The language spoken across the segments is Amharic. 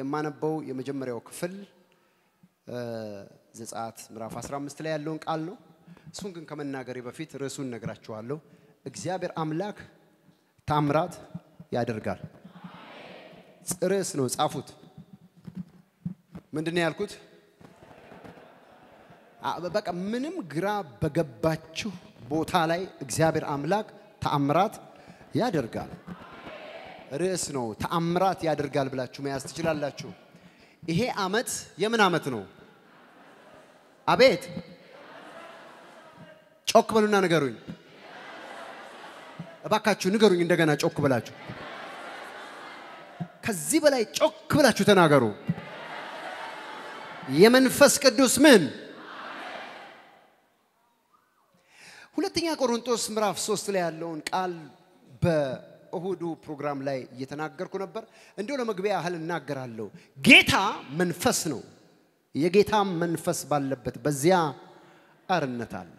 የማነበው የመጀመሪያው ክፍል ዘጸአት ምዕራፍ 15 ላይ ያለውን ቃል ነው። እሱን ግን ከመናገሬ በፊት ርዕሱን ነግራችኋለሁ። እግዚአብሔር አምላክ ታምራት ያደርጋል። ርዕስ ነው፣ ጻፉት። ምንድን ነው ያልኩት? በቃ ምንም ግራ በገባችሁ ቦታ ላይ እግዚአብሔር አምላክ ተአምራት ያደርጋል። ርዕስ ነው። ተአምራት ያደርጋል ብላችሁ መያዝ ትችላላችሁ። ይሄ ዓመት የምን ዓመት ነው? አቤት ጮክ በሉና ንገሩኝ። እባካችሁ ንገሩኝ እንደገና ጮክ ብላችሁ። ከዚህ በላይ ጮክ ብላችሁ ተናገሩ። የመንፈስ ቅዱስ ምን ሁለተኛ ቆሮንቶስ ምዕራፍ ሶስት ላይ ያለውን ቃል በእሁዱ ፕሮግራም ላይ እየተናገርኩ ነበር። እንዲሁ ለመግቢያ ያህል እናገራለሁ። ጌታ መንፈስ ነው። የጌታ መንፈስ ባለበት በዚያ አርነት አለ።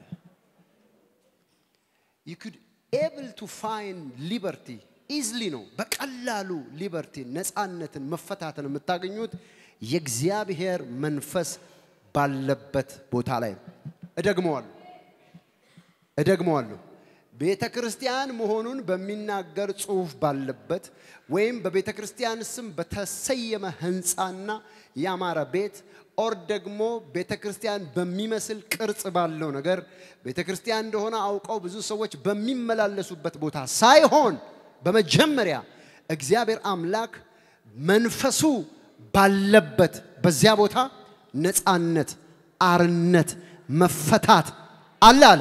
you could able to find liberty easily ነው። በቀላሉ ሊበርቲ ነፃነትን፣ መፈታትን የምታገኙት የእግዚአብሔር መንፈስ ባለበት ቦታ ላይ ነው። እደግመዋለሁ እደግመዋለሁ። ቤተ ክርስቲያን መሆኑን በሚናገር ጽሑፍ ባለበት ወይም በቤተ ክርስቲያን ስም በተሰየመ ሕንፃና ያማረ ቤት ኦር ደግሞ ቤተ ክርስቲያን በሚመስል ቅርጽ ባለው ነገር ቤተ ክርስቲያን እንደሆነ አውቀው ብዙ ሰዎች በሚመላለሱበት ቦታ ሳይሆን በመጀመሪያ እግዚአብሔር አምላክ መንፈሱ ባለበት በዚያ ቦታ ነፃነት፣ አርነት፣ መፈታት አለ አለ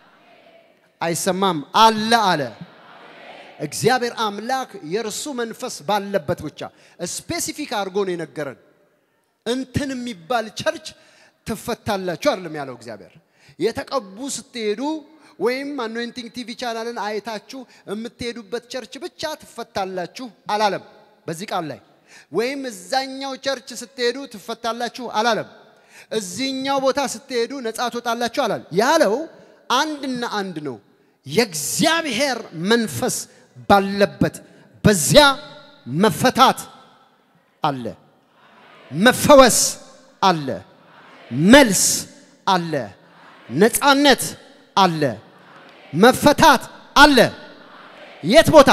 አይሰማም አለ አለ። እግዚአብሔር አምላክ የእርሱ መንፈስ ባለበት ብቻ ስፔሲፊክ አድርጎ ነው የነገረን። እንትን የሚባል ቸርች ትፈታላችሁ አይደለም ያለው እግዚአብሔር። የተቀቡ ስትሄዱ ወይም አኖይንቲንግ ቲቪ ቻናልን አይታችሁ የምትሄዱበት ቸርች ብቻ ትፈታላችሁ አላለም በዚህ ቃል ላይ። ወይም እዛኛው ቸርች ስትሄዱ ትፈታላችሁ አላለም። እዚህኛው ቦታ ስትሄዱ ነፃ ትወጣላችሁ አላል ያለው አንድና አንድ ነው። የእግዚአብሔር መንፈስ ባለበት በዚያ መፈታት አለ፣ መፈወስ አለ፣ መልስ አለ፣ ነፃነት አለ፣ መፈታት አለ። የት ቦታ?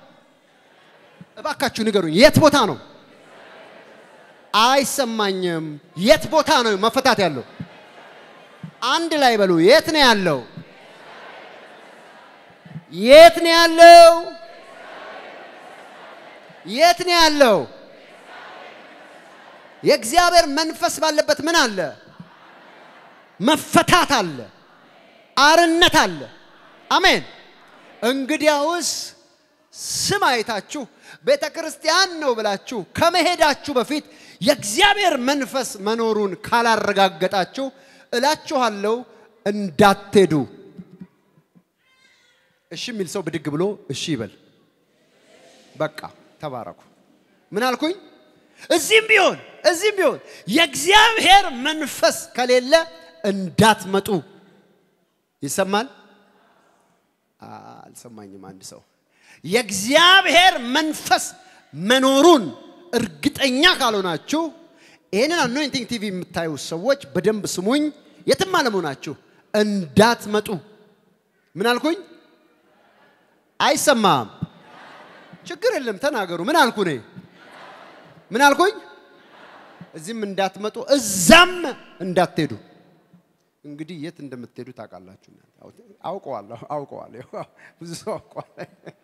እባካችሁ ንገሩኝ። የት ቦታ ነው? አይሰማኝም። የት ቦታ ነው መፈታት ያለው? አንድ ላይ በሉ። የት ነው ያለው? የት ነው ያለው? የት ነው ያለው? የእግዚአብሔር መንፈስ ባለበት ምን አለ? መፈታት አለ፣ አርነት አለ። አሜን። እንግዲያውስ ስም አይታችሁ ቤተ ክርስቲያን ነው ብላችሁ ከመሄዳችሁ በፊት የእግዚአብሔር መንፈስ መኖሩን ካላረጋገጣችሁ እላችኋለሁ እንዳትሄዱ። እሺ የሚል ሰው ብድግ ብሎ እሺ ይበል። በቃ ተባረኩ። ምን አልኩኝ? እዚህም ቢሆን እዚህም ቢሆን የእግዚአብሔር መንፈስ ከሌለ እንዳትመጡ። ይሰማል? አልሰማኝም። አንድ ሰው የእግዚአብሔር መንፈስ መኖሩን እርግጠኛ ካልሆናችሁ ይህንን አኖይንቲንግ ቲቪ የምታዩ ሰዎች በደንብ ስሙኝ። የትም አለመሆናችሁ እንዳትመጡ። ምን አልኩኝ? አይሰማም። ችግር የለም ተናገሩ። ምን አልኩ እኔ? ምን አልኩኝ? እዚህም እንዳትመጡ እዛም እንዳትሄዱ። እንግዲህ የት እንደምትሄዱ ታውቃላችሁ። አውቀዋለሁ አውቀዋለሁ። ብዙ ሰው አውቀዋል።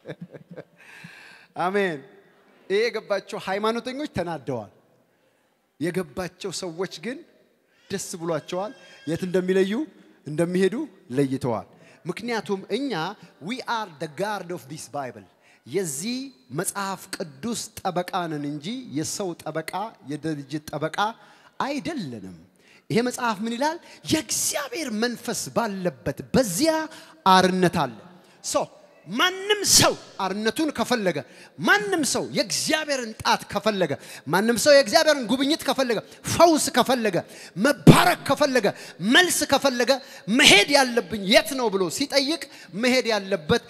አሜን። ይሄ የገባቸው ሃይማኖተኞች ተናደዋል። የገባቸው ሰዎች ግን ደስ ብሏቸዋል። የት እንደሚለዩ እንደሚሄዱ ለይተዋል። ምክንያቱም እኛ ዊ አር ደ ጋርድ ኦፍ ዲስ ባይብል የዚህ መጽሐፍ ቅዱስ ጠበቃ ነን እንጂ የሰው ጠበቃ የድርጅት ጠበቃ አይደለንም። ይሄ መጽሐፍ ምን ይላል? የእግዚአብሔር መንፈስ ባለበት በዚያ አርነት አለ። ሶ ማንም ሰው አርነቱን ከፈለገ፣ ማንም ሰው የእግዚአብሔርን ጣት ከፈለገ፣ ማንም ሰው የእግዚአብሔርን ጉብኝት ከፈለገ፣ ፈውስ ከፈለገ፣ መባረክ ከፈለገ፣ መልስ ከፈለገ መሄድ ያለብኝ የት ነው ብሎ ሲጠይቅ መሄድ ያለበት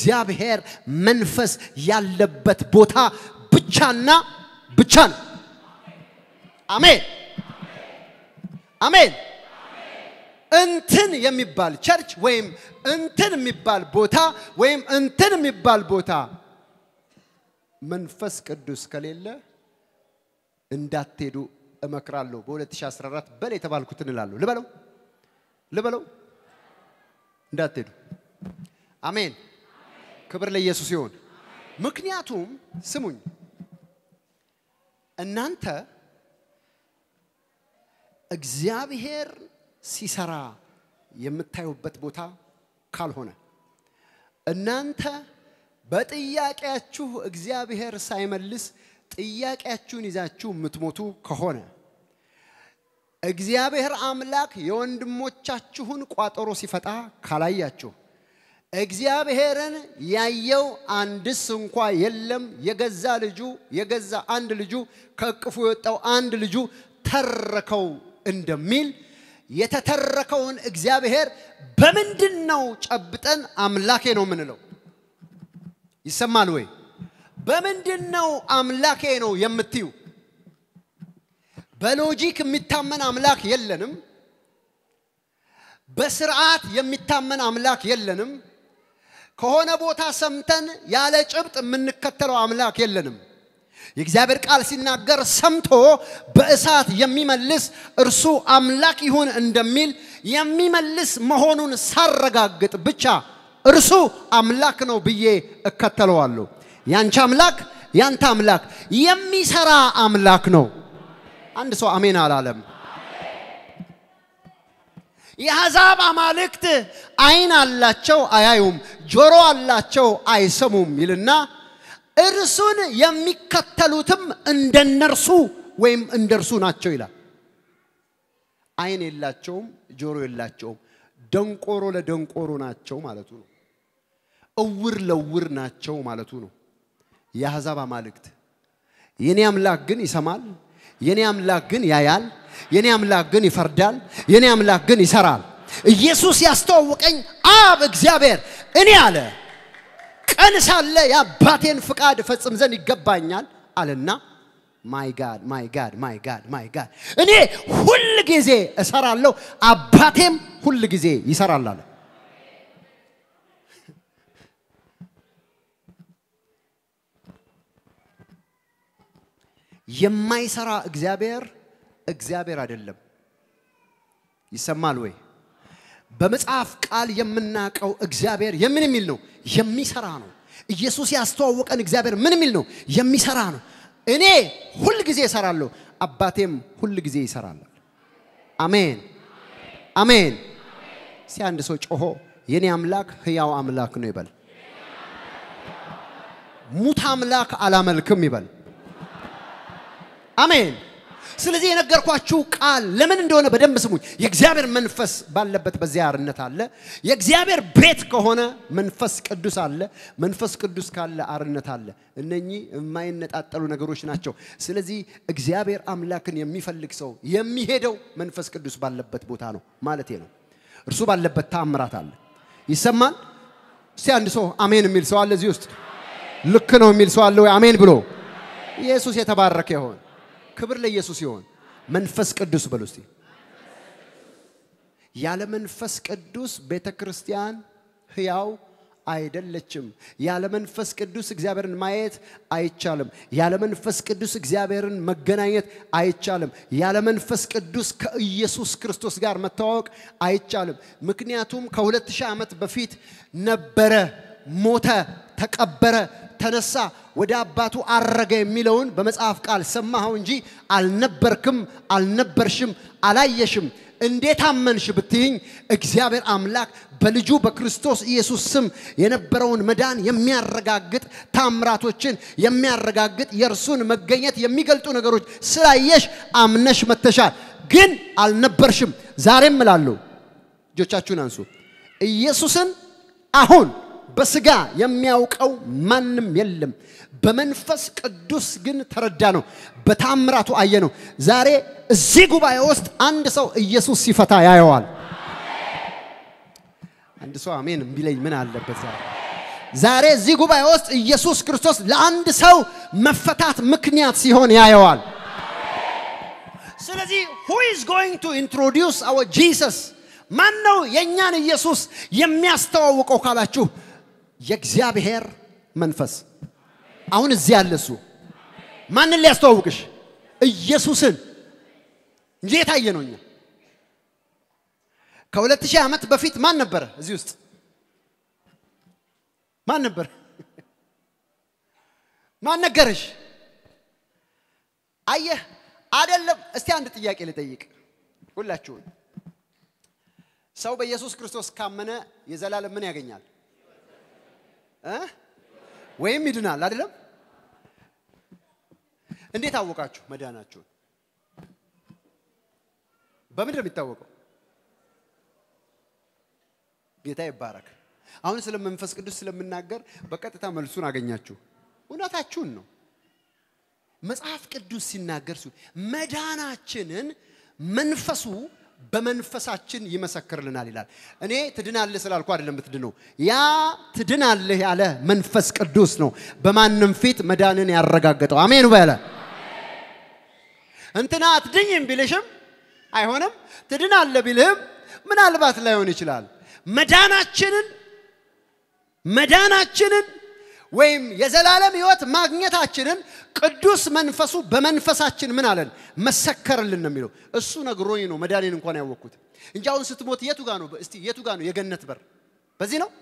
የእግዚአብሔር መንፈስ ያለበት ቦታ ብቻና ብቻ ነው። አሜን አሜን። እንትን የሚባል ቸርች ወይም እንትን የሚባል ቦታ ወይም እንትን የሚባል ቦታ መንፈስ ቅዱስ ከሌለ እንዳትሄዱ እመክራለሁ። በ2014 በል የተባልኩትን እላለሁ። ልበለው ልበለው፣ እንዳትሄዱ። አሜን። ክብር ለኢየሱስ ይሁን። ምክንያቱም ስሙኝ፣ እናንተ እግዚአብሔር ሲሰራ የምታዩበት ቦታ ካልሆነ እናንተ በጥያቄያችሁ እግዚአብሔር ሳይመልስ ጥያቄያችሁን ይዛችሁ የምትሞቱ ከሆነ እግዚአብሔር አምላክ የወንድሞቻችሁን ቋጠሮ ሲፈታ ካላያችሁ እግዚአብሔርን ያየው አንድስ እንኳ የለም። የገዛ ልጁ የገዛ አንድ ልጁ ከእቅፉ የወጣው አንድ ልጁ ተረከው እንደሚል የተተረከውን እግዚአብሔር በምንድን ነው ጨብጠን አምላኬ ነው የምንለው? ይሰማል ወይ? በምንድን ነው አምላኬ ነው የምትዩ? በሎጂክ የሚታመን አምላክ የለንም። በስርዓት የሚታመን አምላክ የለንም። ከሆነ ቦታ ሰምተን ያለ ጭብጥ የምንከተለው አምላክ የለንም። የእግዚአብሔር ቃል ሲናገር ሰምቶ በእሳት የሚመልስ እርሱ አምላክ ይሁን እንደሚል የሚመልስ መሆኑን ሳረጋግጥ ብቻ እርሱ አምላክ ነው ብዬ እከተለዋለሁ። ያንቺ አምላክ ያንተ አምላክ የሚሰራ አምላክ ነው። አንድ ሰው አሜን አላለም። የአሕዛብ አማልክት ዓይን አላቸው አያዩም፣ ጆሮ አላቸው አይሰሙም ይልና እርሱን የሚከተሉትም እንደነርሱ ወይም እንደርሱ ናቸው ይላል። ዓይን የላቸውም፣ ጆሮ የላቸውም፣ ደንቆሮ ለደንቆሮ ናቸው ማለቱ ነው። እውር ለውር ናቸው ማለቱ ነው። የአሕዛብ አማልክት የኔ አምላክ ግን ይሰማል፣ የኔ አምላክ ግን ያያል፣ የኔ አምላክ ግን ይፈርዳል፣ የኔ አምላክ ግን ይሰራል። ኢየሱስ ያስተዋወቀኝ አብ እግዚአብሔር እኔ አለ ቀን ሳለ የአባቴን ፍቃድ እፈጽም ዘንድ ይገባኛል አለና ማይ ጋድ ማይ ጋድ ማይ ጋድ ማይ ጋድ እኔ ሁል ጊዜ እሰራለሁ አባቴም ሁል ጊዜ ይሰራል አለ። የማይሰራ እግዚአብሔር እግዚአብሔር አይደለም። ይሰማል ወይ? በመጽሐፍ ቃል የምናውቀው እግዚአብሔር የምን የሚል ነው? የሚሰራ ነው። ኢየሱስ ያስተዋወቀን እግዚአብሔር ምን የሚል ነው? የሚሰራ ነው። እኔ ሁል ጊዜ እሰራለሁ፣ አባቴም ሁል ጊዜ ይሰራል። አሜን አሜን። እስቲ አንድ ሰው ጮሆ የኔ አምላክ ህያው አምላክ ነው ይበል። ሙት አምላክ አላመልክም ይበል። አሜን። ስለዚህ የነገርኳችሁ ቃል ለምን እንደሆነ በደንብ ስሙኝ። የእግዚአብሔር መንፈስ ባለበት በዚያ አርነት አለ። የእግዚአብሔር ቤት ከሆነ መንፈስ ቅዱስ አለ። መንፈስ ቅዱስ ካለ አርነት አለ። እነኚህ የማይነጣጠሉ ነገሮች ናቸው። ስለዚህ እግዚአብሔር አምላክን የሚፈልግ ሰው የሚሄደው መንፈስ ቅዱስ ባለበት ቦታ ነው ማለት ነው። እርሱ ባለበት ተአምራት አለ። ይሰማል። እስቲ አንድ ሰው አሜን የሚል ሰው አለ እዚህ ውስጥ? ልክ ነው የሚል ሰው አለ ወይ? አሜን ብሎ ኢየሱስ የተባረከ ይሆን። ክብር ለኢየሱስ ይሆን። መንፈስ ቅዱስ በሉ እስቲ። ያለ መንፈስ ቅዱስ ቤተ ክርስቲያን ህያው አይደለችም። ያለ መንፈስ ቅዱስ እግዚአብሔርን ማየት አይቻልም። ያለ መንፈስ ቅዱስ እግዚአብሔርን መገናኘት አይቻልም። ያለ መንፈስ ቅዱስ ከኢየሱስ ክርስቶስ ጋር መተዋወቅ አይቻልም። ምክንያቱም ከሁለት ሺህ ዓመት በፊት ነበረ፣ ሞተ፣ ተቀበረ ተነሳ ወደ አባቱ አረገ የሚለውን በመጽሐፍ ቃል ሰማኸው እንጂ አልነበርክም፣ አልነበርሽም፣ አላየሽም። እንዴት አመንሽ ብትይኝ እግዚአብሔር አምላክ በልጁ በክርስቶስ ኢየሱስ ስም የነበረውን መዳን የሚያረጋግጥ ታምራቶችን የሚያረጋግጥ የእርሱን መገኘት የሚገልጡ ነገሮች ስላየሽ አምነሽ መተሻል። ግን አልነበርሽም። ዛሬም እላለሁ፣ እጆቻችሁን አንሱ። ኢየሱስን አሁን በስጋ የሚያውቀው ማንም የለም። በመንፈስ ቅዱስ ግን ተረዳ ነው፣ በታምራቱ አየ ነው። ዛሬ እዚህ ጉባኤ ውስጥ አንድ ሰው ኢየሱስ ሲፈታ ያየዋል። አንድ ሰው አሜን ቢለኝ ምን አለበት? ዛሬ ዛሬ እዚህ ጉባኤ ውስጥ ኢየሱስ ክርስቶስ ለአንድ ሰው መፈታት ምክንያት ሲሆን ያየዋል። ስለዚህ who is going to introduce our Jesus ማን ነው የእኛን ኢየሱስ የሚያስተዋውቀው ካላችሁ የእግዚአብሔር መንፈስ አሁን እዚህ ያለ እሱ ማንን ሊያስተዋውቅሽ ኢየሱስን እንጂ የታየ ነው እኛ ከሁለት ሺህ ዓመት በፊት ማን ነበረ እዚህ ውስጥ ማን ነበር ማን ነገረሽ አየህ አይደለም እስቲ አንድ ጥያቄ ልጠይቅ ሁላችሁን ሰው በኢየሱስ ክርስቶስ ካመነ የዘላለም ምን ያገኛል እ ወይም ይድናል አይደለም እንዴት አወቃችሁ መዳናችሁን በምንድን ነው የሚታወቀው ጌታ ይባረክ አሁን ስለ መንፈስ ቅዱስ ስለምናገር በቀጥታ መልሱን አገኛችሁ እውነታችሁን ነው መጽሐፍ ቅዱስ ሲናገር ሲሆን መዳናችንን መንፈሱ በመንፈሳችን ይመሰክርልናል ይላል። እኔ ትድናለህ ስላልኩ አይደለም የምትድነው። ያ ትድናለህ ያለ መንፈስ ቅዱስ ነው በማንም ፊት መዳንን ያረጋገጠው። አሜን በለ። እንትና አትድኝም ቢልሽም አይሆንም። ትድናለህ ቢልህም ምናልባት ላይሆን ይችላል። መዳናችንን መዳናችንን ወይም የዘላለም ህይወት ማግኘታችንን ቅዱስ መንፈሱ በመንፈሳችን ምን አለን መሰከርልን ነው የሚለው። እሱ ነግሮኝ ነው መዳኔን እንኳን ያወቅኩት እንጂ አሁን ስትሞት የቱ ጋ ነው? እስቲ የቱ ጋ ነው የገነት በር? በዚህ ነው።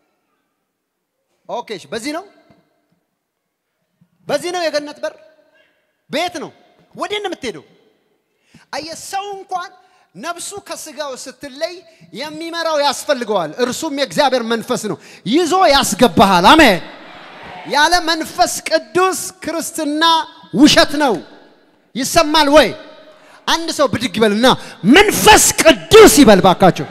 ኦኬ፣ እሺ፣ በዚህ ነው። በዚህ ነው የገነት በር። ቤት ነው። ወዴት ነው የምትሄደው? አየህ፣ ሰው እንኳን ነፍሱ ከስጋው ስትለይ የሚመራው ያስፈልገዋል። እርሱም የእግዚአብሔር መንፈስ ነው፣ ይዞ ያስገባሃል። አሜን። ያለ መንፈስ ቅዱስ ክርስትና ውሸት ነው። ይሰማል ወይ? አንድ ሰው ብድግ ይበልና መንፈስ ቅዱስ ይበል ባካቸው።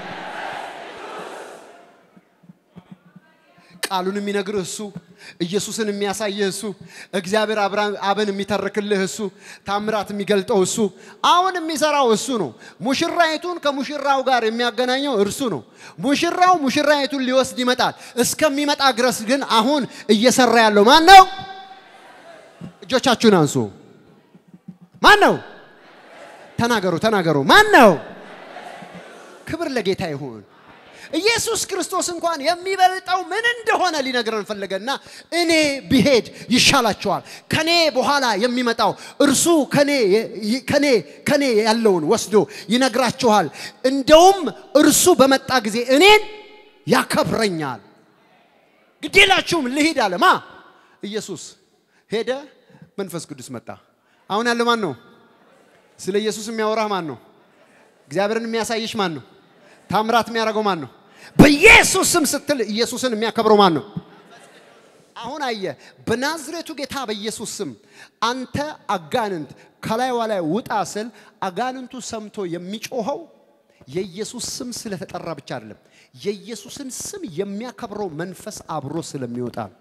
ቃሉን የሚነግርህ እሱ፣ ኢየሱስን የሚያሳይህ እሱ፣ እግዚአብሔር አብን የሚተርክልህ እሱ፣ ታምራት የሚገልጠው እሱ፣ አሁን የሚሰራው እሱ ነው። ሙሽራይቱን ከሙሽራው ጋር የሚያገናኘው እርሱ ነው። ሙሽራው ሙሽራይቱን ሊወስድ ይመጣል። እስከሚመጣ ድረስ ግን አሁን እየሰራ ያለው ማን ነው? እጆቻችሁን አንሱ። ማን ነው? ተናገሩ፣ ተናገሩ። ማን ነው? ክብር ለጌታ ይሁን። ኢየሱስ ክርስቶስ እንኳን የሚበልጠው ምን እንደሆነ ሊነግረን ፈለገና እኔ ብሄድ ይሻላቸዋል፣ ከኔ በኋላ የሚመጣው እርሱ ከኔ ከኔ ከኔ ያለውን ወስዶ ይነግራችኋል። እንደውም እርሱ በመጣ ጊዜ እኔን ያከብረኛል። ግዴላችሁም ልሂድ አለ። ማ ኢየሱስ ሄደ፣ መንፈስ ቅዱስ መጣ። አሁን ያለው ማን ነው? ስለ ኢየሱስ የሚያወራህ ማን ነው? እግዚአብሔርን የሚያሳይሽ ማን ነው? ታምራት የሚያደርገው ማን ነው? በኢየሱስ ስም ስትል ኢየሱስን የሚያከብረው ማን ነው? አሁን አየ በናዝሬቱ ጌታ በኢየሱስ ስም አንተ አጋንንት ከላይዋ ላይ ውጣ ስል አጋንንቱ ሰምቶ የሚጮኸው የኢየሱስ ስም ስለተጠራ ብቻ አይደለም፣ የኢየሱስን ስም የሚያከብረው መንፈስ አብሮ ስለሚወጣ ነው።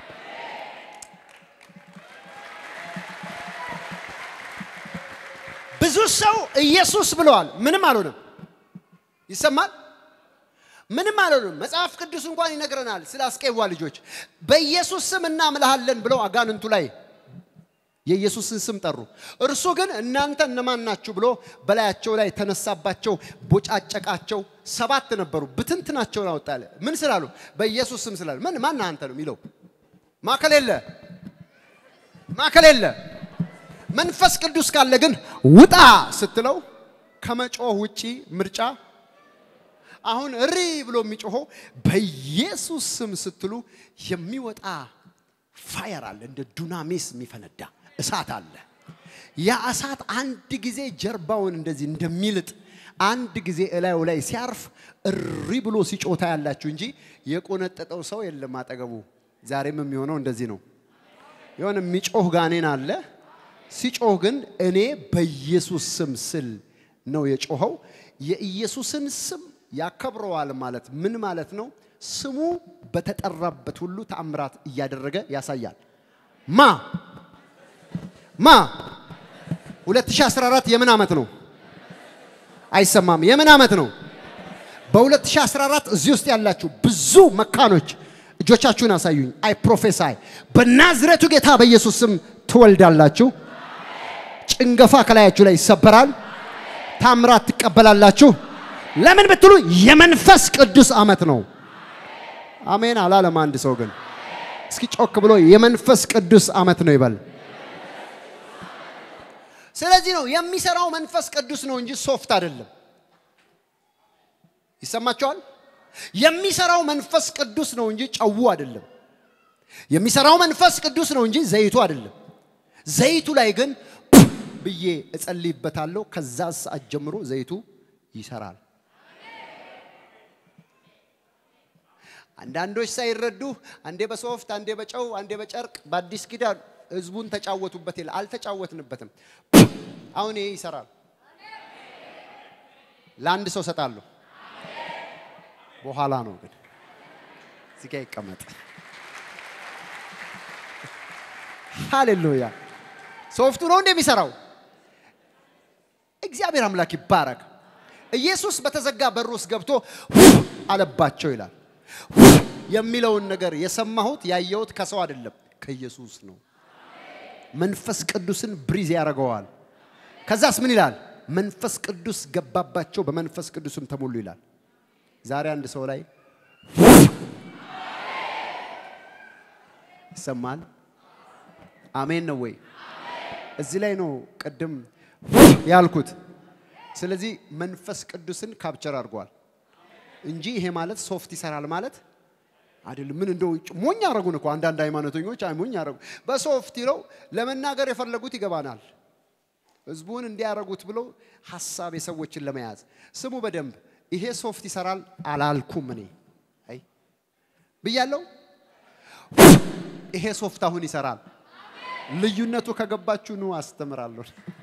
ብዙ ሰው ኢየሱስ ብለዋል፣ ምንም አልሆነም። ይሰማል ምንም አልሆንም። መጽሐፍ ቅዱስ እንኳን ይነግረናል ስለ አስቄዋ ልጆች በኢየሱስ ስም እናምልሃለን ብለው አጋንንቱ ላይ የኢየሱስን ስም ጠሩ። እርሱ ግን እናንተ እነማን ናችሁ ብሎ በላያቸው ላይ ተነሳባቸው፣ ቦጫጨቃቸው። ሰባት ነበሩ፣ ብትንትናቸውን አወጣለ። ምን ስላሉ? በኢየሱስ ስም ስላሉ። ምን ማን አንተ ነው የሚለው? ማከል የለ ማከል የለ። መንፈስ ቅዱስ ካለ ግን ውጣ ስትለው ከመጮህ ውጪ ምርጫ አሁን እሪ ብሎ የሚጮኸው በኢየሱስ ስም ስትሉ የሚወጣ ፋየር አለ፣ እንደ ዱናሚስ የሚፈነዳ እሳት አለ። ያ እሳት አንድ ጊዜ ጀርባውን እንደዚህ እንደሚልጥ አንድ ጊዜ እላዩ ላይ ሲያርፍ እሪ ብሎ ሲጮታ ያላችሁ እንጂ የቆነጠጠው ሰው የለም አጠገቡ። ዛሬም የሚሆነው እንደዚህ ነው። የሆነ የሚጮህ ጋኔን አለ። ሲጮህ ግን እኔ በኢየሱስ ስም ስል ነው የጮኸው። የኢየሱስን ስም ያከብረዋል ማለት ምን ማለት ነው? ስሙ በተጠራበት ሁሉ ተአምራት እያደረገ ያሳያል። ማ ማ 2014 የምን ዓመት ነው? አይሰማም። የምን ዓመት ነው? በ2014 እዚህ ውስጥ ያላችሁ ብዙ መካኖች እጆቻችሁን አሳዩኝ። አይ ፕሮፌሳይ በናዝሬቱ ጌታ በኢየሱስ ስም ትወልዳላችሁ። ጭንገፋ ከላያችሁ ላይ ይሰበራል። ታምራት ትቀበላላችሁ። ለምን ብትሉ የመንፈስ ቅዱስ ዓመት ነው። አሜን አላለም አንድ ሰው ግን እስኪ ጮክ ብሎ የመንፈስ ቅዱስ ዓመት ነው ይበል። ስለዚህ ነው የሚሰራው መንፈስ ቅዱስ ነው እንጂ ሶፍት አይደለም። ይሰማቸዋል። የሚሰራው መንፈስ ቅዱስ ነው እንጂ ጨው አይደለም። የሚሰራው መንፈስ ቅዱስ ነው እንጂ ዘይቱ አይደለም። ዘይቱ ላይ ግን ብዬ እጸልይበታለሁ። ከዛ ሰዓት ጀምሮ ዘይቱ ይሰራል። አንዳንዶች ሳይረዱ አንዴ በሶፍት አንዴ በጨው አንዴ በጨርቅ በአዲስ ኪዳን ህዝቡን ተጫወቱበት ይላል። አልተጫወትንበትም። አሁን ይሄ ይሰራል። ለአንድ ሰው ሰጣለሁ። በኋላ ነው ግን እዚህ ጋ ይቀመጥ። ሃሌሉያ። ሶፍቱ ነው እንደሚሰራው እግዚአብሔር አምላክ ይባረክ። ኢየሱስ በተዘጋ በር ውስጥ ገብቶ አለባቸው ይላል። የሚለውን ነገር የሰማሁት ያየሁት ከሰው አይደለም ከኢየሱስ ነው። መንፈስ ቅዱስን ብሪዝ ያደርገዋል። ከዛስ ምን ይላል? መንፈስ ቅዱስ ገባባቸው፣ በመንፈስ ቅዱስም ተሞሉ ይላል። ዛሬ አንድ ሰው ላይ ይሰማል። አሜን ነው ወይ? እዚህ ላይ ነው ቅድም ያልኩት። ስለዚህ መንፈስ ቅዱስን ካፕቸር አድርጓል እንጂ ይሄ ማለት ሶፍት ይሰራል ማለት አይደለም። ምን እንደው ሞኝ አረጉን እኮ አንዳንድ ሃይማኖተኞች አይ ሞኝ አረጉ። በሶፍት ይለው ለመናገር የፈለጉት ይገባናል። ህዝቡን እንዲያረጉት ብለው ሀሳብ የሰዎችን ለመያዝ ስሙ በደንብ ይሄ ሶፍት ይሰራል አላልኩም። እኔ አይ ብያለሁ። ይሄ ሶፍት አሁን ይሰራል። ልዩነቱ ከገባችሁ ኑ አስተምራለሁ።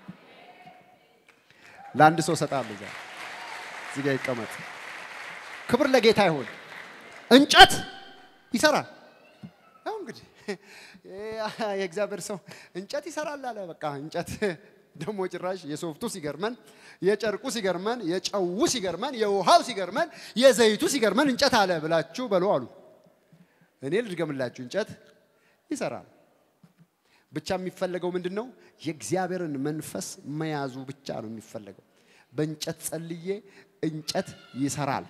ለአንድ ሰው ሰጣለሁ። ዛ እዚህ ጋር ይቀመጥ። ክብር ለጌታ ይሁን። እንጨት ይሰራል። ያው እንግዲህ የእግዚአብሔር ሰው እንጨት ይሰራል አለ። በቃ እንጨት ደግሞ ጭራሽ የሶፍቱ ሲገርመን፣ የጨርቁ ሲገርመን፣ የጨው ሲገርመን፣ የውሃው ሲገርመን፣ የዘይቱ ሲገርመን እንጨት አለ ብላችሁ በሉ አሉ። እኔ ልድገምላችሁ፣ እንጨት ይሰራል። ብቻ የሚፈለገው ምንድን ነው? የእግዚአብሔርን መንፈስ መያዙ ብቻ ነው የሚፈለገው። በእንጨት ጸልዬ እንጨት ይሰራል።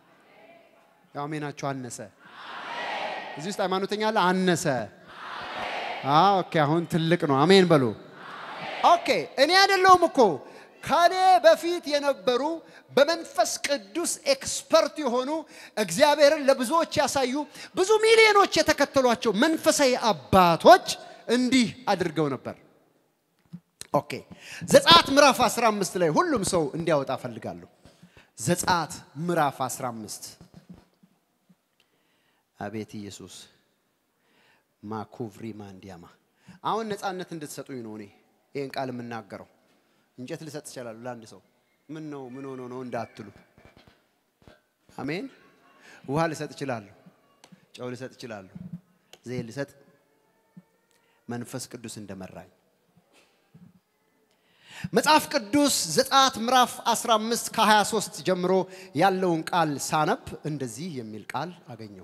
አሜናችሁ አነሰ። እዚህ ውስጥ ሃይማኖተኛ አለ አነሰ። ኦኬ፣ አሁን ትልቅ ነው። አሜን በሉ። ኦኬ፣ እኔ አይደለሁም እኮ ከኔ በፊት የነበሩ በመንፈስ ቅዱስ ኤክስፐርት የሆኑ እግዚአብሔርን ለብዙዎች ያሳዩ ብዙ ሚሊዮኖች የተከተሏቸው መንፈሳዊ አባቶች እንዲህ አድርገው ነበር። ኦኬ ዘጸአት ምዕራፍ 15 ላይ ሁሉም ሰው እንዲያወጣ ፈልጋለሁ። ዘጸአት ምዕራፍ 15 አቤት ኢየሱስ ማኩቭሪ ማንዲያማ አሁን ነፃነት እንድትሰጡኝ ነው እኔ ይህን ቃል የምናገረው። እንጨት ልሰጥ እችላለሁ ለአንድ ሰው ምን ነው ምን ሆኖ ነው እንዳትሉ። አሜን። ውሃ ልሰጥ እችላለሁ፣ ጨው ልሰጥ እችላለሁ፣ ዘይት ልሰጥ መንፈስ ቅዱስ እንደመራኝ መጽሐፍ ቅዱስ ዘጸአት ምዕራፍ 15 ከ23 ጀምሮ ያለውን ቃል ሳነብ እንደዚህ የሚል ቃል አገኘው።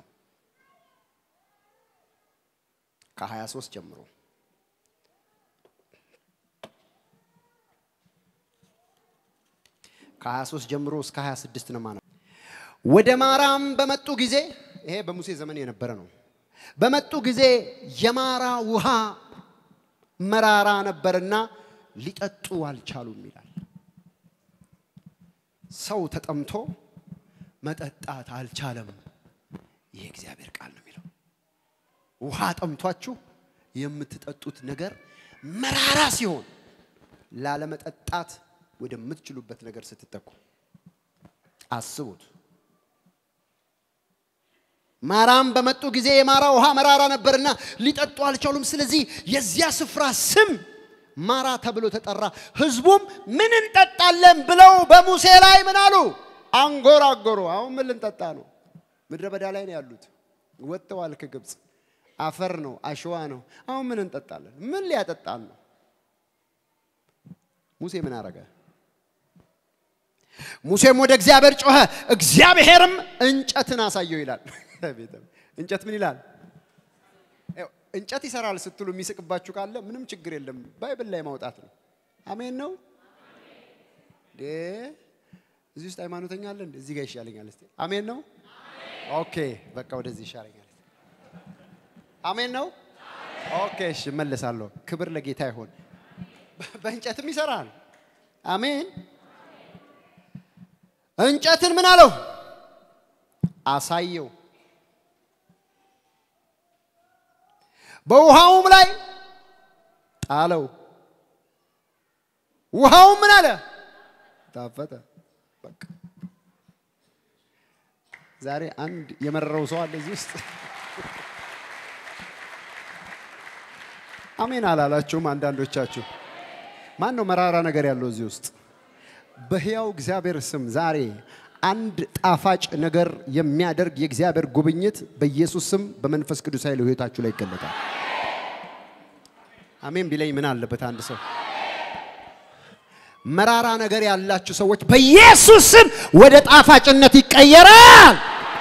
ከ23 ጀምሮ ከ23 ጀምሮ እስከ 26 ነው ማለት ወደ ማራም በመጡ ጊዜ ይሄ በሙሴ ዘመን የነበረ ነው። በመጡ ጊዜ የማራ ውሃ መራራ ነበርና ሊጠጡ አልቻሉም ይላል። ሰው ተጠምቶ መጠጣት አልቻለም። ይሄ እግዚአብሔር ቃል ነው የሚለው። ውሃ ጠምቷችሁ የምትጠጡት ነገር መራራ ሲሆን ላለመጠጣት ወደምትችሉበት ነገር ስትጠቁ አስቡት። ማራም በመጡ ጊዜ የማራ ውሃ መራራ ነበርና ሊጠጡ አልቻሉም። ስለዚህ የዚያ ስፍራ ስም ማራ ተብሎ ተጠራ። ህዝቡም ምን እንጠጣለን ብለው በሙሴ ላይ ምን አሉ? አንጎራጎሩ። አሁን ምን ልንጠጣ ነው? ምድረ በዳ ላይ ነው ያሉት። ወጥተዋል ከግብፅ። አፈር ነው፣ አሸዋ ነው። አሁን ምን እንጠጣለን? ምን ሊያጠጣን ነው? ሙሴ ምን አረገ? ሙሴም ወደ እግዚአብሔር ጮኸ፣ እግዚአብሔርም እንጨትን አሳየው ይላል። እንጨት ምን ይላል? እንጨት ይሰራል ስትሉ የሚስቅባችሁ ካለ ምንም ችግር የለም። ባይብል ላይ ማውጣት ነው። አሜን ነው። እንዴ እዚህ ውስጥ ሃይማኖተኛ አለ እንዴ? እዚህ ጋር ይሻለኛል። እስቲ አሜን ነው። ኦኬ በቃ ወደዚህ ይሻለኛል። አሜን ነው። ኦኬ እሺ፣ እመለሳለሁ። ክብር ለጌታ ይሁን። በእንጨትም ይሰራል። አሜን። እንጨትን ምን አለው? አሳየው። በውሃውም ላይ ጣለው። ውሃውም ምን አለ? ታፈተ። በቃ ዛሬ አንድ የመረረው ሰው አለ እዚህ ውስጥ። አሜን አላላችሁም? አንዳንዶቻችሁ ማን ነው መራራ ነገር ያለው እዚህ ውስጥ? በሕያው እግዚአብሔር ስም ዛሬ አንድ ጣፋጭ ነገር የሚያደርግ የእግዚአብሔር ጉብኝት በኢየሱስ ስም በመንፈስ ቅዱስ ኃይል ሕይወታችሁ ላይ ይገለጣል። አሜን ቢለኝ ምን አለበት አንድ ሰው? መራራ ነገር ያላችሁ ሰዎች በኢየሱስ ስም ወደ ጣፋጭነት ይቀየራል።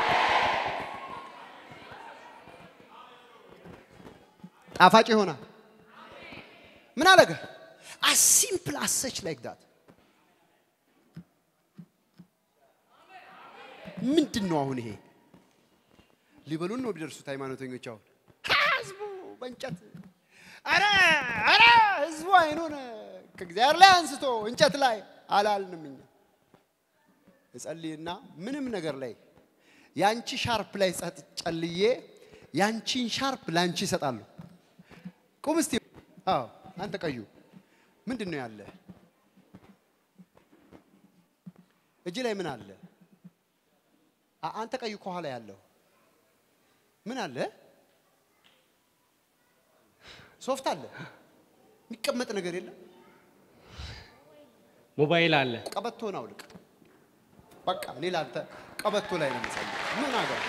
ጣፋጭ ይሆናል። ምን አለገ? as simple as such like that ምንድን ነው አሁን ይሄ? ሊበሉን ነው ቢደርሱት ሃይማኖተኞች አሁን ህዝቡ በእንጨት አረ አረ ህዝቡ አይኑን ከእግዚአብሔር ላይ አንስቶ እንጨት ላይ አላልንም እኛ እጸልይና ምንም ነገር ላይ ያንቺ ሻርፕ ላይ ጸጥ ጨልዬ ያንቺን ሻርፕ ላንቺ ይሰጣሉ። ቁም እስቲ። አዎ አንተ ቀዩ ምንድን ነው ያለ? እጅ ላይ ምን አለ? አ- አንተ ቀዩ ከኋላ ያለው ምን አለ? ሶፍት አለ። የሚቀመጥ ነገር የለም። ሞባይል አለ። ቀበቶን አውልቅ። በቃ እኔ ላንተ ቀበቶ ላይ ነው የምጸልየው። ምን አገባ?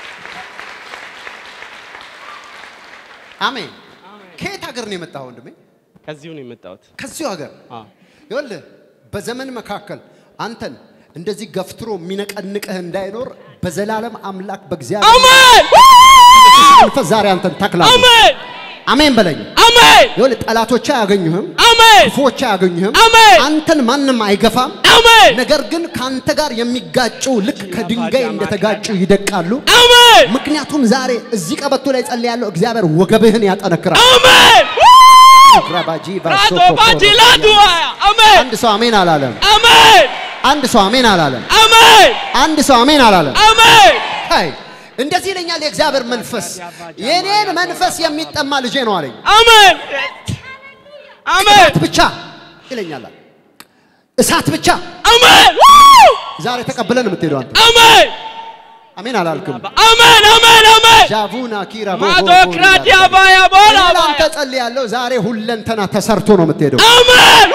አሜን። ከየት ሀገር ነው የመጣው ወንድሜ? ከዚሁ ነው የመጣሁት። ከዚሁ ሀገር አዎ። ይኸውልህ በዘመን መካከል አንተን እንደዚህ ገፍትሮ የሚነቀንቅህ እንዳይኖር በዘላለም አምላክ በእግዚአብሔር አሜን መንፈስ ዛሬ አንተን ተክላለሁ። አሜን አሜን በለኝ። አሜን ይኸውልህ ጠላቶች አያገኙህም፣ አሜን ክፉዎች አያገኙህም። አሜን አንተን ማንም አይገፋም። አሜን ነገር ግን ከአንተ ጋር የሚጋጩ ልክ ከድንጋይ እንደተጋጩ ይደቃሉ። አሜን ምክንያቱም ዛሬ እዚህ ቀበቶ ላይ ጸልያለሁ፣ እግዚአብሔር ወገብህን ያጠነክራል። አሜን ራባጂ ራቶ ባጂላዱዋ አሜን አንድ ሰው አሜን አላለም። አሜን አንድ ሰው አሜን አላለም። አሜን አንድ ሰው አሜን አላለም። አሜን አይ እንደዚህ ይለኛል የእግዚአብሔር መንፈስ፣ የኔን መንፈስ የሚጠማ ልጄ ነው አለኝ። አሜን አሜን እሳት ብቻ ይለኛል። እሳት ብቻ አሜን ዛሬ ተቀብለን የምትሄደው አንተ አሜን አሜን አላልክም። አሜን አሜን አሜን ጃቡና ኪራ ማዶክራቲያ ባያ ቦላ አንተ ጸልያለሁ። ዛሬ ሁለንተና ተሰርቶ ነው የምትሄደው። አሜን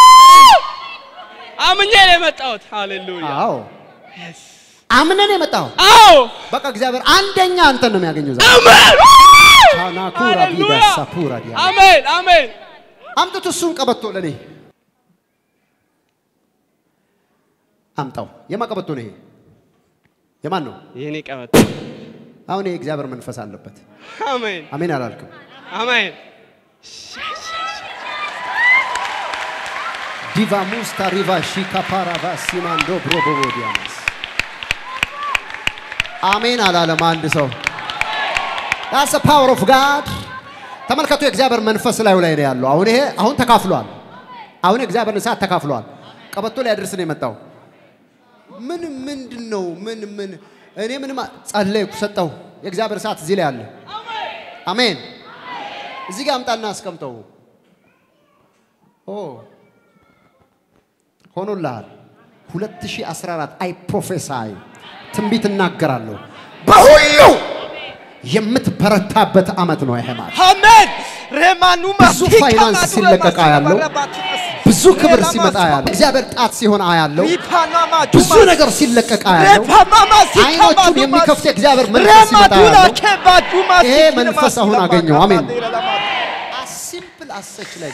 አምኜ ነው የመጣሁት። ሃሌሉያ አዎ አምነን የመጣው አዎ በቃ እግዚአብሔር አንደኛ አንተን ነው የሚያገኘው ዛሬ አሜን ታናኩራ ቢዳ ሃሌሉያ ሳፑራ ዲያ አሜን አሜን አምጥቶ እሱን ቀበቶ ለኔ አምጣው። የማን ቀበቶ ነው ይሄ? የማን ነው? የኔ ቀበቶ አሁን ይሄ እግዚአብሔር መንፈስ አለበት። አሜን አሜን አላልክም? አሜን ዲቫ ሙስታ ሪቫ ሺካ ፓራቫ ሲማንዶ ብሮቦቦ ዲያማስ አሜን አላለም አንድ ሰው። ዳስ ፓወር ኦፍ ጋድ ተመልከቱ። የእግዚአብሔር መንፈስ ላዩ ላይ ነው ያለው። አሁን ይሄ አሁን ተካፍሏል። አሁን የእግዚአብሔር እሳት ተካፍሏል። ቀበቶ ላይ ያደርስ ነው የመጣው። ምን ምንድን ነው? ምን ምን እኔ ምንም ጸለይኩ፣ ሰጠው። የእግዚአብሔር እሳት እዚህ ላይ አለ። አሜን። እዚህ ጋር አምጣና አስቀምጠው። ኦ ሆኖልሃል። 2014 አይ ፕሮፌሳይ ትንቢት እናገራለሁ። በሁሉ የምትበረታበት ዓመት ነው ይሄ ማለት። አሜን ሬማኑማ ብዙ ፋይናንስ ሲለቀቅ አያለው። ብዙ ክብር ሲመጣ አያለው። እግዚአብሔር ጣት ሲሆን አያለው። ብዙ ነገር ሲለቀቅ አያለው። አይኖቹን የሚከፍት የእግዚአብሔር መንፈስ ሲመጣ አያለው። ይሄ መንፈስ አሁን አገኘው። አሜን። ሲምፕል አሰች ላይ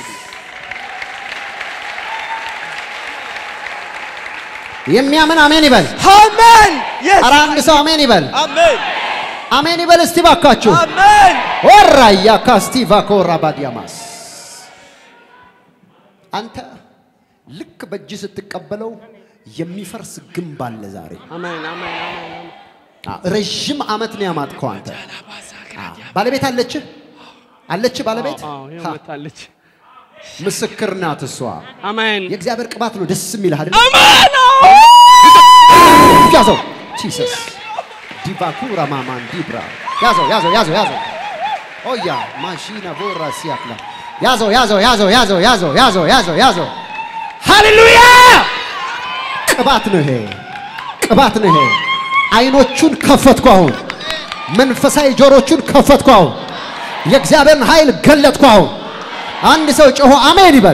የሚያምን አሜን ይበል። አሜን ኧረ አንድ ሰው አሜን ይበል። አሜን አሜን ይበል እስቲ ባካችሁ። አሜን ወራያ ካስቲቫ ኮራ ባዲያማስ አንተ ልክ በእጅ ስትቀበለው የሚፈርስ ግንብ አለ ዛሬ። አሜን አሜን አሜን አዎ፣ ረዥም ዓመት ነው ያማጥከው አንተ። አዎ። ባለቤት አለች አለች ባለቤት አዎ ሀ፣ ይመታለች ምስክር ናት እሷ። አሜን የእግዚአብሔር ቅባት ነው ደስ የሚልህ አይደል? አሜን ያዘው ጂሰስ ዲቫኩራ ማማን ዲብራ ያዘው ያዘው ያዘው ያዘው ኦያ ማሺና ቦራ ሲያክላ ያዘው ያዘው ያዘው ያዘው ያዘው ያዘው ያዘው ያዘው ሃሌሉያ ቅባት ነው ይሄ ቅባት ነው ይሄ አይኖቹን ከፈትኩ አሁን መንፈሳዊ ጆሮቹን ከፈትኩ አሁን የእግዚአብሔርን ኃይል ገለጥኩ አሁን አንድ ሰው ጮሆ አሜን ይበል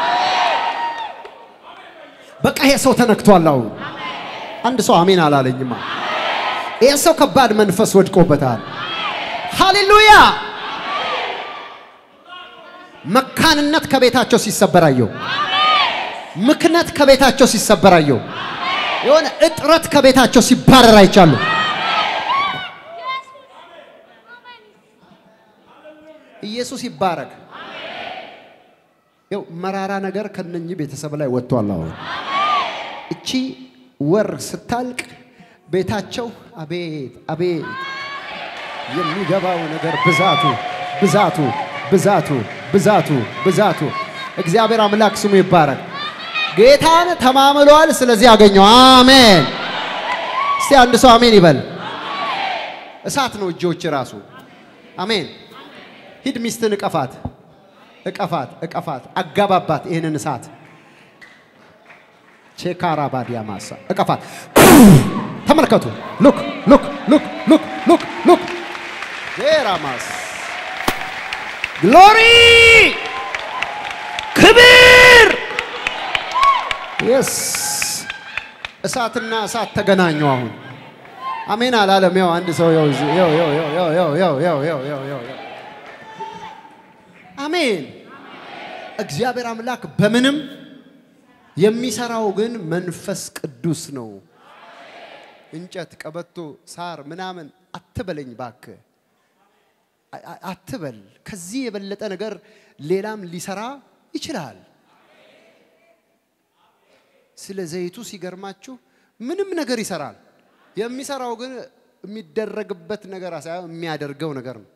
በቃ ይሄ ሰው ተነክቷል አሁን አንድ ሰው አሜን አላለኝማ። ይህ ሰው ከባድ መንፈስ ወድቆበታል። ሃሌሉያ! መካንነት ከቤታቸው ሲሰበራየው፣ ምክነት ከቤታቸው ሲሰበራየው፣ የሆነ እጥረት ከቤታቸው ሲባረር አይቻሉ። ኢየሱስ ይባረክ። ይኸው መራራ ነገር ከነኚህ ቤተሰብ ላይ ወጥቷል አሁን እቺ ወር ስታልቅ ቤታቸው አቤት አቤት የሚገባው ነገር ብዛቱ ብዛቱ ብዛቱ ብዛቱ ብዛቱ እግዚአብሔር አምላክ ስሙ ይባረክ። ጌታን ተማምሏል። ስለዚህ ያገኘው አሜን። እስቲ አንድ ሰው አሜን ይበል። እሳት ነው እጆች ራሱ አሜን። ሂድ ሚስትን እቀፋት፣ እቀፋት፣ እቀፋት፣ አጋባባት ይህንን እሳት ቼካራ ባዲያ ማሳ እቀፋት። ተመልከቱ። ሉክ ሉክ ሉክ ሉክ ሉክ ሉክ ጄራማስ ግሎሪ ክብር የስ እሳትና እሳት ተገናኙ። አሁን አሜን አላለም። ያው አንድ ሰው ያው እዚህ- ያው ያው ያው ያው ያው ያው ያው ያው ያው ያው ያው አሜን። እግዚአብሔር አምላክ በምንም የሚሰራው ግን መንፈስ ቅዱስ ነው። እንጨት፣ ቀበቶ፣ ሳር ምናምን አትበለኝ ባክ አትበል። ከዚህ የበለጠ ነገር ሌላም ሊሰራ ይችላል። ስለ ዘይቱ ሲገርማችሁ ምንም ነገር ይሰራል። የሚሰራው ግን የሚደረግበት ነገር ሳይሆን የሚያደርገው ነገር ነው።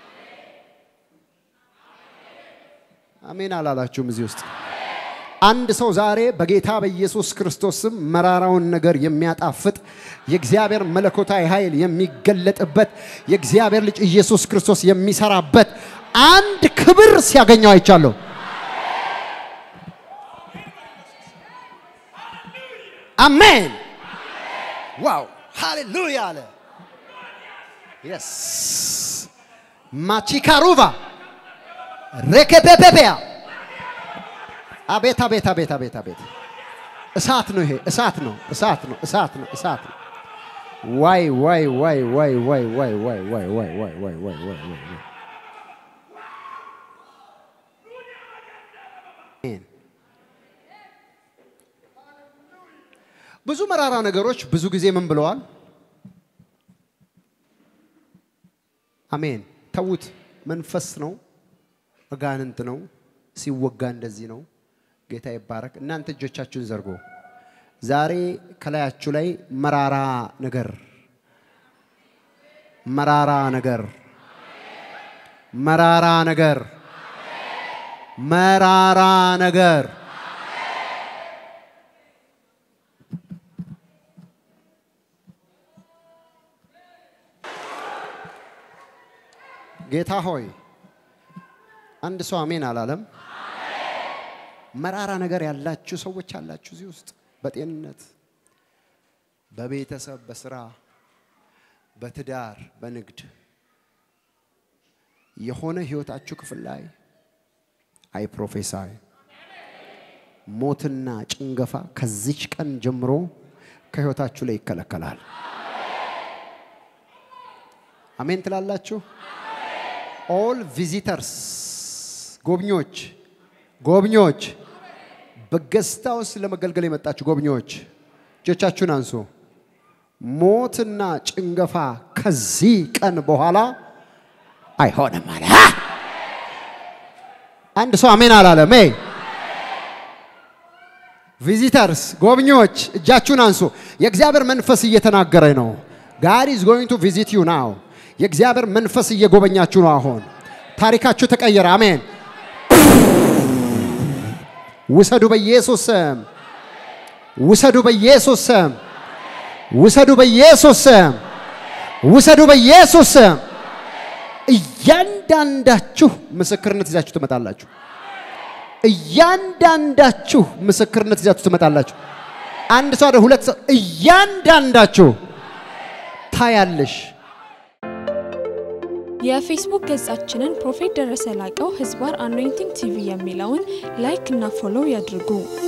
አሜን አላላችሁም? እዚህ ውስጥ አንድ ሰው ዛሬ በጌታ በኢየሱስ ክርስቶስ ስም መራራውን ነገር የሚያጣፍጥ የእግዚአብሔር መለኮታዊ ኃይል የሚገለጥበት የእግዚአብሔር ልጅ ኢየሱስ ክርስቶስ የሚሰራበት አንድ ክብር ሲያገኘው አይቻለሁ። አሜን። ዋው ሃሌሉያ አለ። የስ ማቺካሩቫ ሬኬፔፔፔያ አቤት አቤት አቤት አቤት አቤት እሳት ነው ይሄ እሳት ነው እሳት ነው እሳት ነው እሳት ነው ዋይ ዋይ ዋይ ዋይ ዋይ ዋይ ዋይ ዋይ ዋይ ዋይ ዋይ ዋይ ዋይ ዋይ ዋይ አሜን። ብዙ መራራ ነገሮች ብዙ ጊዜ ምን ብለዋል? አሜን። ተዉት። መንፈስ ነው፣ አጋንንት ነው። ሲወጋ እንደዚህ ነው። ጌታ ይባረክ። እናንተ እጆቻችሁን ዘርጎ ዛሬ ከላያችሁ ላይ መራራ ነገር መራራ ነገር መራራ ነገር መራራ ነገር ጌታ ሆይ አንድ ሰው አሜን አላለም። መራራ ነገር ያላችሁ ሰዎች አላችሁ እዚህ ውስጥ በጤንነት፣ በቤተሰብ፣ በስራ፣ በትዳር፣ በንግድ የሆነ ህይወታችሁ ክፍል ላይ አይ ፕሮፌሳይ ሞትና ጭንገፋ ከዚች ቀን ጀምሮ ከህይወታችሁ ላይ ይከለከላል። አሜን ትላላችሁ። ኦል ቪዚተርስ ጎብኚዎች ጎብኚዎች በገስታ ውስጥ ለመገልገል የመጣችሁ ጎብኚዎች እጆቻችሁን አንሱ። ሞትና ጭንገፋ ከዚህ ቀን በኋላ አይሆንም አለ። አንድ ሰው አሜን አላለም። ይ ቪዚተርስ ጎብኚዎች እጃችሁን አንሱ። የእግዚአብሔር መንፈስ እየተናገረ ነው። ጋድ ኢዝ ጎይንግ ቱ ቪዚት ዩ ናው። የእግዚአብሔር መንፈስ እየጎበኛችሁ ነው። አሁን ታሪካችሁ ተቀየረ። አሜን። ውሰዱ በኢየሱስ ስም፣ ውሰዱ በኢየሱስ ስም፣ ውሰዱ በኢየሱስ ስም፣ ውሰዱ በኢየሱስ ስም። እያንዳንዳችሁ ምስክርነት ይዛችሁ ትመጣላችሁ። እያንዳንዳችሁ ምስክርነት ይዛችሁ ትመጣላችሁ። አንድ ሰው አይደል፣ ሁለት ሰው፣ እያንዳንዳችሁ ታያለሽ። የፌስቡክ ገጻችንን ፕሮፌት ደረሰ ላቀው ህዝባር አኖይንቲንግ ቲቪ የሚለውን ላይክ እና ፎሎው ያድርጉ።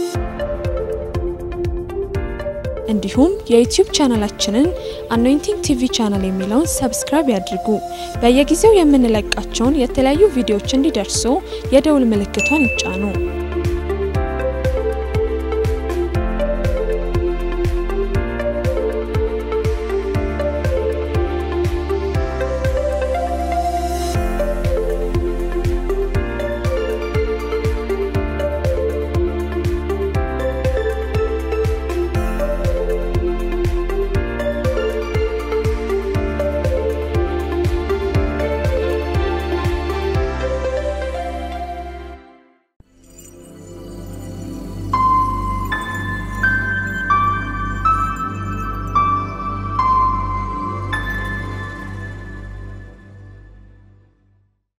እንዲሁም የዩቲዩብ ቻናላችንን አኖይንቲንግ ቲቪ ቻናል የሚለውን ሰብስክራይብ ያድርጉ። በየጊዜው የምንለቃቸውን የተለያዩ ቪዲዮዎች እንዲደርሱ የደውል ምልክቷን ይጫኑ።